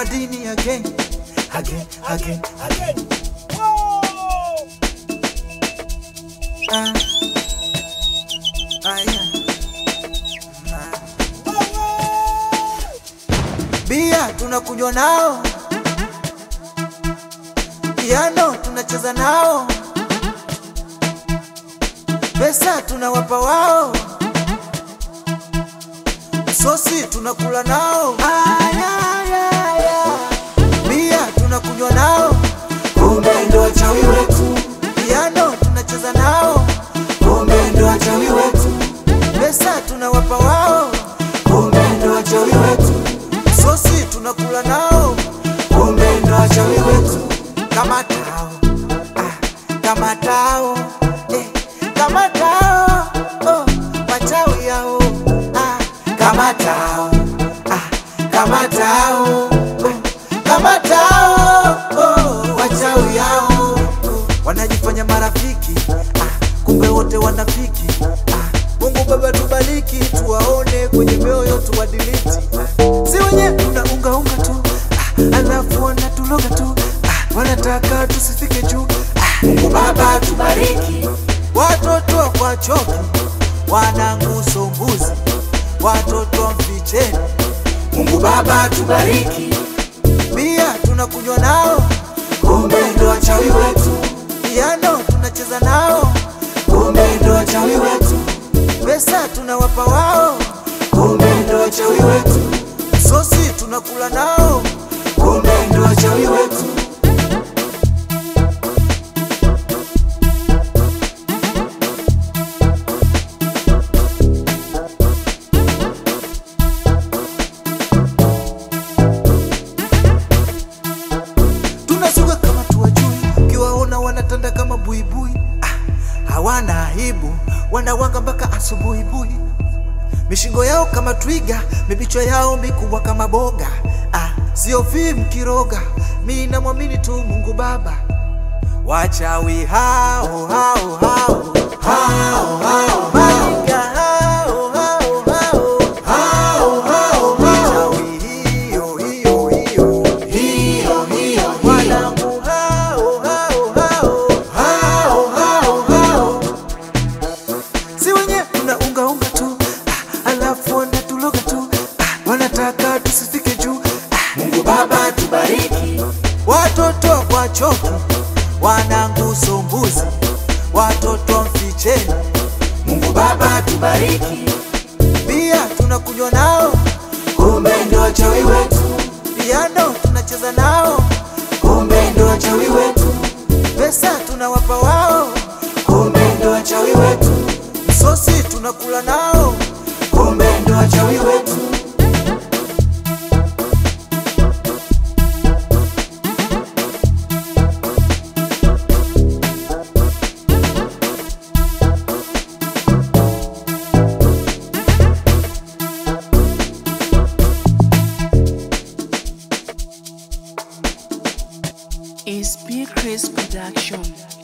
madini again, again, again, again. Ah. Ah, yeah. Ah. Bia tunakunywa nao, piano tunacheza nao, pesa tunawapa wao, sosi tunakula nao. Ah, yeah, yeah, yeah. Bia tunakunywa nao, kumbe ndo wachawi wetu. Piano tunacheza nao, kumbe ndo wachawi wetu. Pesa tunawapa wao, kumbe ndo wachawi wetu. Sosi tunakula nao, kumbe ndo wachawi wetu. Kama tao, ah, kama tao, eh, kama tao, oh, wachawi hao, ah, kama tao, ah, kama tao, oh, kama tao, oh, wachawi hao, oh, wanajifanya marafiki, ah, kumbe wote wanafiki, ah, Mungu Baba tubariki, tuwaone kwenye mioyo tuwadiliti, si wenye tunaungaunga tu, ah, alafu wanatuloga tu, ah, wanataka tusifike juu, ah, Mungu Baba tubariki, watoto kwa choki wananguso mbuzi, watoto wa mficheni, Mungu Baba tubariki, bia tunakunywa nao, kumbe ndo wachawi wetu, piano tunacheza nao, kumbe ndo wachawi wetu, pesa tunawapa wao, kumbe ndo wachawi wetu, sosi tunakula nao, kumbe ndo wachawi wetu. tunasuka kama tuwajui, ukiwaona wanatanda kama buibui. Ah, hawana aibu, wanawanga mpaka asubuhibui. Mishingo yao kama twiga, mibichwa yao mikubwa kama boga. Ah, sio fimu kiroga, mi namwamini tu Mungu Baba. Wachawi hao hao hao hao hao maiga hao hao hao hao hao wachawi hiyo hiyo hiyo hiyo hiyo wanangu hao hao hao hao hao hao si wenye tunaungaunga tu ah, alafu wanatuloga tu ah, wanataka tusifike juu ah, Mungu Baba tubariki, watoto kwa choki wananguso mbuzi, watoto wa mficheni, Mungu Baba tubariki, bia tunakunywa nao, kumbe ndo wachawi wetu, piano tunacheza nao, kumbe ndo wachawi wetu, pesa tunawapa wao, kumbe ndo wachawi wetu, sosi tunakula nao, kumbe ndo wachawi wetu. is P. Chris Production.